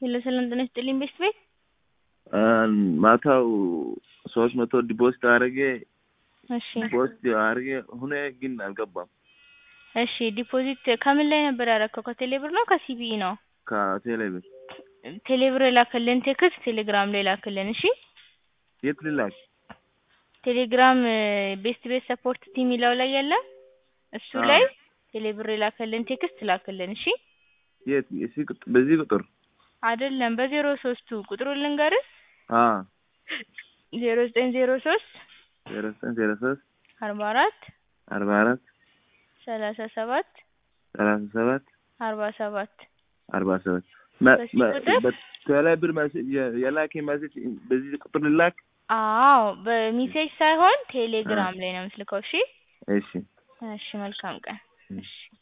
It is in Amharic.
ሄሎ ሰላም ጤና ይስጥልኝ ቤስት ቤት ማታው ሶስት መቶ ዲፖዚት አድርጌ እሺ ዲፖዚት አድርጌ ሁኔ ግን አልገባም። እሺ ዲፖዚት ከምን ላይ ነበር ያደረከው? ከቴሌ ብር ነው ከሲቢኢ ነው? ከቴሌ ብር ቴሌ ብር የላከልን ቴክስት ቴሌግራም ላይ ላክልን። እሺ የት ልላክ? ቴሌግራም ቤስት ቤት ሰፖርት ቲም የሚለው ላይ የለ እሱ አዎ። ላይ ቴሌ ብር የላከልን ቴክስት ላክልን። እሺ የት? እሺ ቁጥ- በዚህ ቁጥር አይደለም በዜሮ ሶስቱ ቁጥሩን ልንገርህ አ ዜሮ ዘጠኝ ዜሮ ሶስት ዜሮ ዘጠኝ ዜሮ ሶስት አርባ አራት አርባ አራት ሰላሳ ሰባት ሰላሳ ሰባት አርባ ሰባት አርባ ሰባት መ- በዚህ መ- ቁጥር? በቴሌ ብር መሴ- የ- የላከ ሜሴጅ በዚህ ቁጥር ልላክ? አዎ በሚሴጅ ሳይሆን ቴሌግራም ላይ ነው የምትልከው። እሺ እሺ እሺ መልካም ቀን። እሺ